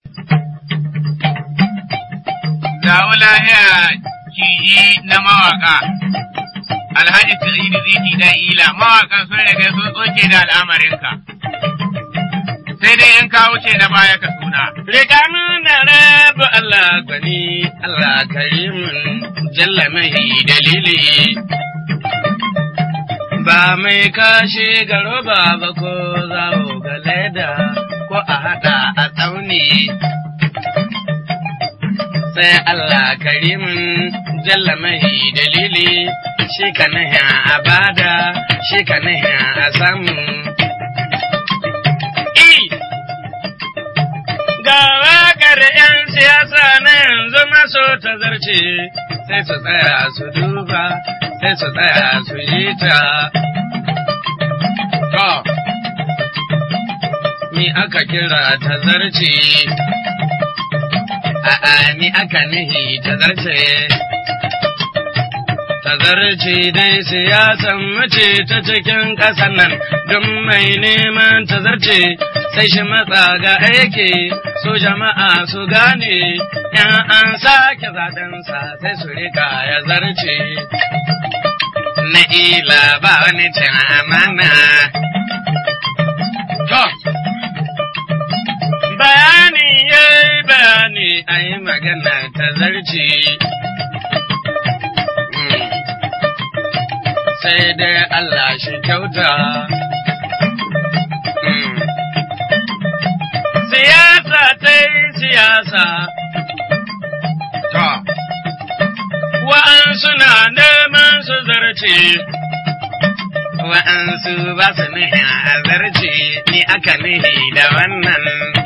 Zawo lahiya ciji na mawaka. Alhaji Sa'idu Ziti dan Ila mawakan sun riga sun tsoke da al'amarinka. Sai dai in ka wuce na baya ka suna. Riga da rabu Allah gwani, Allah karimin jalla mai dalili. Ba mai kashe garo ba ba ko zawo ga leda ko a haɗa a tsauni. Sai Allah karimin jalla mai dalili, shi ka nahi a bada, shi ka nahi a samu. Ga waƙar ‘yan siyasa na yanzu maso ta zarce, sai su tsaya su duba, sai su tsaya su yi ta. To, mi aka kira ta zarce, a'a mi aka nihi ta zarce. Ta zarce dai siyasan mace ta cikin ƙasar nan, don mai neman ta zarce. sai shi matsa ga aiki su jama'a su gane in an sake zaɗensa sai su rika ya zarce. Na ila ba wani cin amana. To, bayani ya yi bayani a yi magana ta zarce. Sai dai Allah shi kyauta. siyasa ta yi siyasa. To, wa'ansu na neman su zarce, wa'ansu ba su nihi a zarce, ni aka nihi da wannan.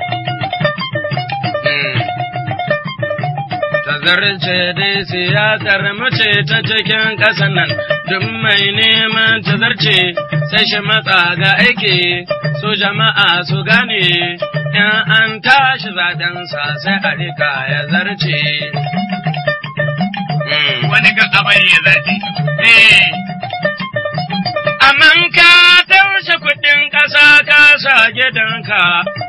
Ta zarce dai siyasar mace ta cikin ƙasan nan, duk mai neman ta zarce, sai shi matsa ga aiki, su jama'a su gane. in an tashi zaɗensa sai a rika ya zarce. Wani ga abari ya zarce. Amman ka taushe kuɗin ƙasa ka sa gidanka.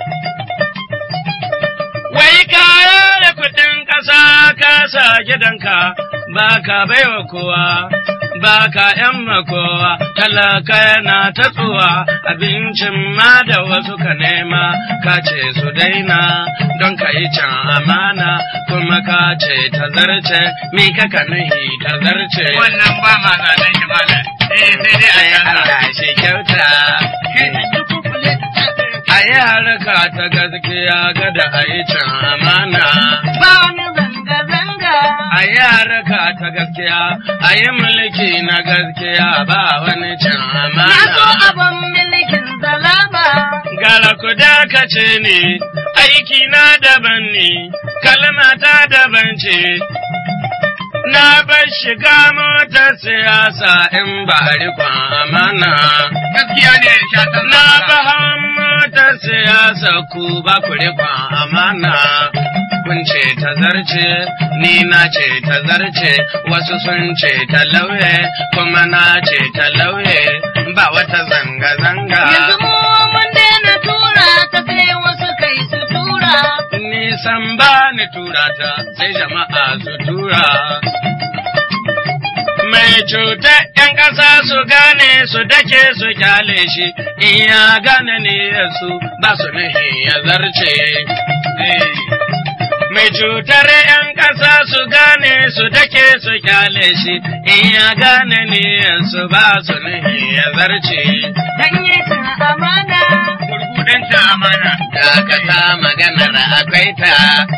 Wai ka da kuɗin ƙasa ka sa gidanka ba ka baiwa kowa. ba ka ‘yan makowa, talaka yana ta tsuwa, abincin ma da wasu ka nema, ka ce su daina, don ka yi can amana, kuma ka ce ta zarce, mi ka ka nuhi ta zarce. Wannan ba ma zanen shi malam. Eh sai dai a yanka. Allah shi kyauta. A yi harka ta gaskiya gada a yi can amana. Ba wani zanga-zanga. a yi haraka ta gaskiya, a yi mulki na gaskiya ba wani can Na so amana. abin milikin zalama. Gara ku dakace ne, aiki na daban ne, kalma ta daban ce. Na bar shiga motar siyasa in ba rikon amana. Gaskiya ne shatan Na ba motar siyasa ku ba ku rikon amana. Kun ce ta zarce, ni na ce ta zarce, wasu sun ce ta lauye, kuma na ce ta lauye, ba wata zanga-zanga. Yanzu mu mun daina tura ta sai wasu kai su tura. Nisan ba ni tura ta, sai jama'a su tura. Mai cutar ‘yan ƙasa su gane su dake su kyale shi, in ya gane ne su ba su nahi ya zarce. Eh. Mai cutar ‘yan ƙasa su gane su dake su kyale shi, in ya gane ne su ba su nahi ya zarce. Dan yi cin amana. Gurgudanta amana. Dakata maganar akwai ta.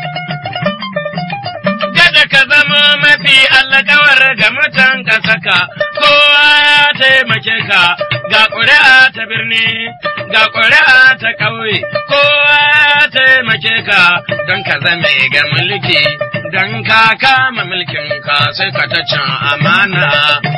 Kada ka zama mafi allakawar ga mutan ka saka, kowa ya taimake ka, ga ƙuri'a ta birni, ga ƙuri'a ta ƙauye, kowa ya taimake ka don ka zame ga mulki, don ka kama mulkin ka sai ka ta can amana.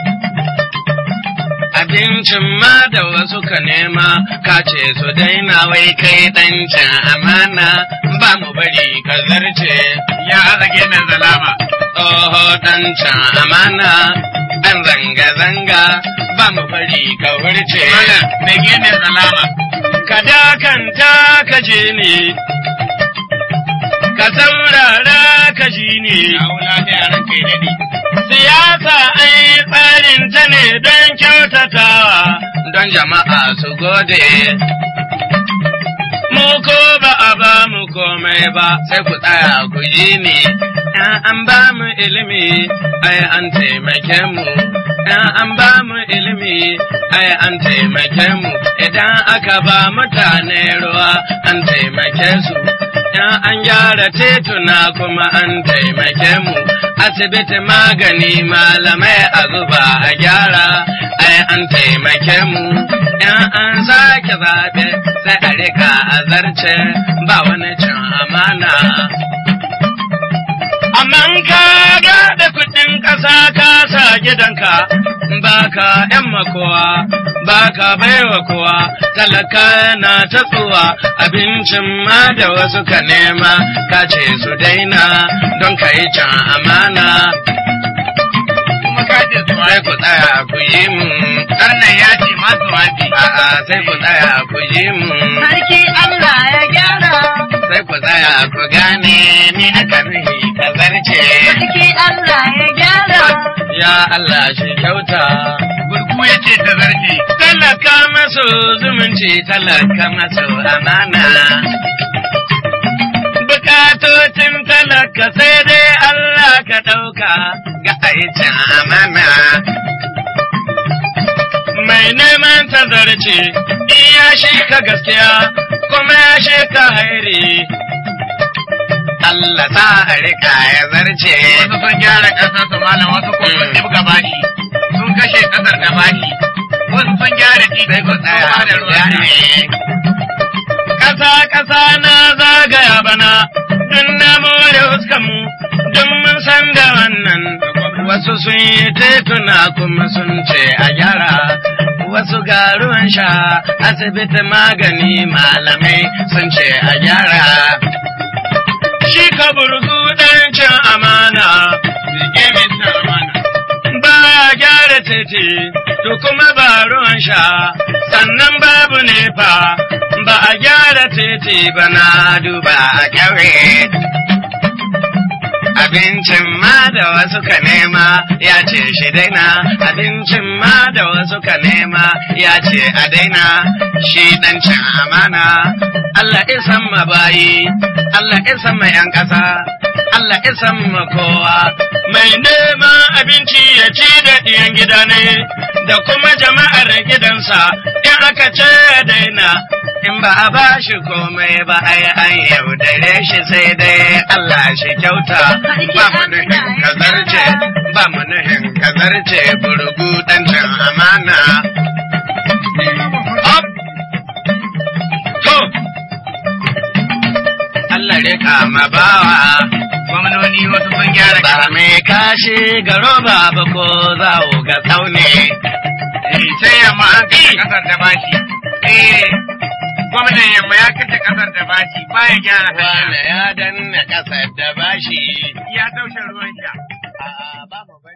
abincin ma da wasu ka nema ka ce su daina wai kai ɗancin amana ba mu bari ka zarce Ya azage na zalama. tsoho ɗancin amana an zanga-zanga ba mu bari ka wurce Malam, mai gene zalama. ka dakanta ka je ne ka saurara ka ji ne. Kawo lafiya ranka ya daɗe. Siyasa an yi tsarin ta ne don kyautatawa, don jama'a su gode. Mu ko ba a ba mu komai ba, sai ku tsaya ku ji ni. ‘Yan an ba mu ilimi, ai an taimake mu. ‘Yan an ba mu ilimi, ai an taimake mu. Idan aka ba mutane ruwa, an taimake su. ‘Yan an gyara tituna kuma an taimake mu. Asibiti magani malamai a zuba a gyara, ai an taimake mu. ‘Yan an sake zaɓe, sai a rika a zarce, ba wani cin amana. Amma in ka ga da kuɗin ƙasa ka sa gidanka, baka ‘yan makowa, baka baiwa kowa, talaka na ta tsuwa, abincin ma da wasu ka nema, ka ce su daina don ka yi can amana. Kuma ka ce su Sai ku tsaya ku yi mu, Karnan ya ce masu wafi. a'a sai ku tsaya ku yi mu. Sarki Allah ya gyara. sai ku tsaya ku gane ni na karhi ka zarce. Sarki Allah ya gyara. Ya Allah shi kyauta. Gurgu ya ce ta zarce. Talaka maso zumunci talaka maso amana. Bukatocin talaka sai dai Allah ka ɗauka ga aikin amana. Mai neman tazarce, in ya shi ka gaskiya, kuma ya shi ka hairi. Allah sa a rika ya zarce. Wasu sun gyara ƙasar su malam wasu ko sun ɗibga bashi. Sun kashe ƙasar da bashi. Wasu sun gyara titi sai ku sun tsaya ba da ku ruwan sha. gane. Ƙasa ƙasa na zagaya bana, dun na more huskanmu, dun mun san da wannan. Wasu sun yi tituna kuma sun ce a gyara, wasu ga ruwan sha, asibiti magani malamai sun ce a gyara. Shi ka burgu ɗan cin amana. Rike mai cin amana. ba gyara titi, to kuma ba ruwan sha, sannan babu nefa, ba a gyara titi ba na duba a ƙauye. Abincin ma da wasu ka nema ya ce shi daina, abincin ma da wasu ka nema ya ce a daina, shi ɗan cin amana. Allah isan ma bayi, Allah isan ma ‘yan ƙasa, Allah isan ma kowa, mai neman abinci ya ci da ɗiyan gida ne, da kuma jama'ar gidansa, in aka ce daina, in ba a ba shi komai ba ai an yaudare shi sai dai Allah shi kyauta, ba mu nuhin kazarce, ba mu nuhin kazarce burgu ɗan cin amana. Up! To! Allah rika ma bawa. Gwamnoni wasu sun gyara Ba ƙasar. mai kashi ga roba ba ko zawo ga tsaune. Eh, sai yamma an kashe ƙasar da bashi. Eh, gwamnan yamma ya kashe ƙasar da bashi baya gyara hanya. Wane ya danna ƙasar da bashi. Ya taushe ruwan sha. A'a, ba mu